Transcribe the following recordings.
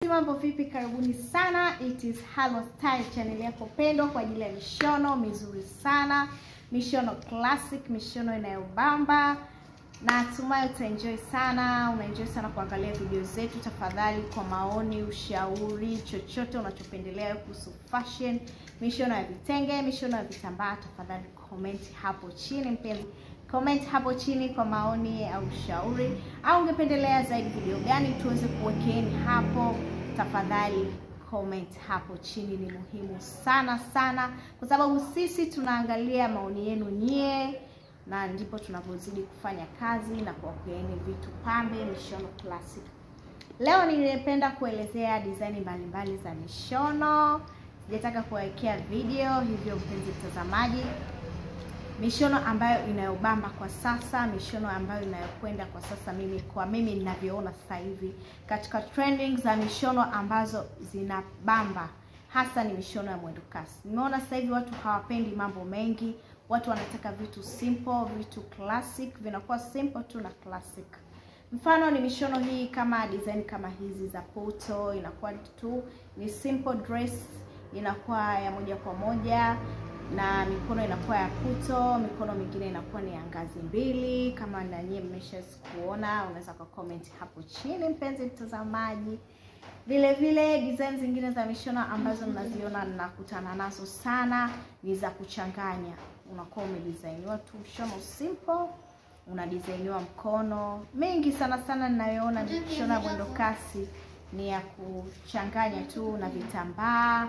mambo vipi? Karibuni sana, it is Halo Style, channel yako pendwa kwa ajili ya mishono mizuri sana, mishono classic, mishono inayobamba. Natumai utaenjoy sana, unaenjoy sana kuangalia video zetu. Tafadhali, kwa maoni, ushauri, chochote unachopendelea kuhusu fashion, mishono ya vitenge, mishono ya vitambaa, tafadhali comment hapo chini mpenzi comment hapo chini kwa maoni au ushauri, au ungependelea zaidi video gani tuweze kuwekeeni hapo. Tafadhali comment hapo chini, ni muhimu sana sana, kwa sababu sisi tunaangalia maoni yenu nyie, na ndipo tunapozidi kufanya kazi na kuwapeeni vitu pambe, mishono classic. Leo ningependa kuelezea design mbalimbali za mishono, sijataka kuwawekea video hivyo, mpenzi mtazamaji mishono ambayo inayobamba kwa sasa, mishono ambayo inayokwenda kwa sasa, mimi kwa mimi ninavyoona sasa hivi katika trending za mishono ambazo zinabamba hasa ni mishono ya mwendo kasi. Nimeona sasa hivi watu hawapendi mambo mengi, watu wanataka vitu simple, vitu classic, vinakuwa simple tu na classic. Mfano ni mishono hii kama design kama hizi za poto, inakuwa tu ni simple dress, inakuwa ya moja kwa moja na mikono inakuwa ya puto, mikono mingine inakuwa ni ya ngazi mbili. Kama na nyie mmesha kuona, unaweza kwa comment hapo chini, mpenzi mtazamaji. Vile vile design zingine za mishono ambazo mnaziona nakutana nazo sana ni za kuchanganya. Unakuwa umedesigniwa tu mshono simple, unadesigniwa mkono. Mengi sana sana ninayoona mishono ya mwendo kasi ni ya kuchanganya tu na vitambaa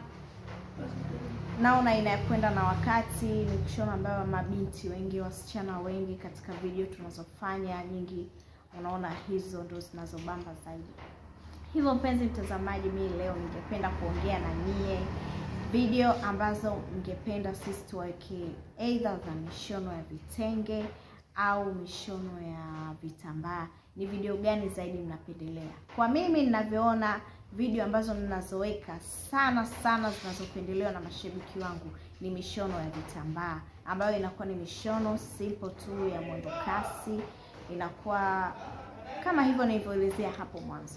naona inakwenda na wakati. Ni mishono ambayo mabinti wengi, wasichana wengi katika video tunazofanya nyingi, unaona hizo ndo zinazobamba zaidi. Hivyo mpenzi mtazamaji, mimi leo ningependa kuongea na nyie video ambazo ningependa sisi tuweke either za mishono ya vitenge au mishono ya vitambaa. Ni video gani zaidi mnapendelea? Kwa mimi ninavyoona video ambazo ninazoweka sana sana zinazopendelewa na mashabiki wangu ni mishono ya vitambaa ambayo inakuwa ni mishono simple tu ya mwendo kasi, inakuwa kama hivyo nilivyoelezea hapo mwanzo.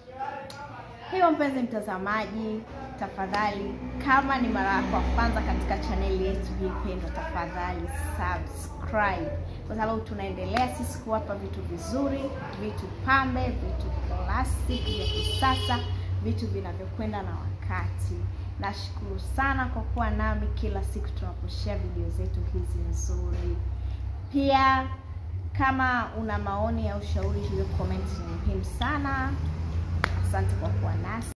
Hiyo mpenzi mtazamaji, tafadhali, kama ni mara yako ya kwanza katika chaneli yetu hii pendwa, tafadhali subscribe, kwa sababu tunaendelea sisi kuwapa vitu vizuri, vitu pambe, vitu classic vya kisasa, vitu vinavyokwenda na wakati. Nashukuru sana kwa kuwa nami kila siku tunaposhare video zetu hizi nzuri. Pia kama una maoni au ushauri, hiyo comment ni muhimu sana. Asante kwa kuwa nasi.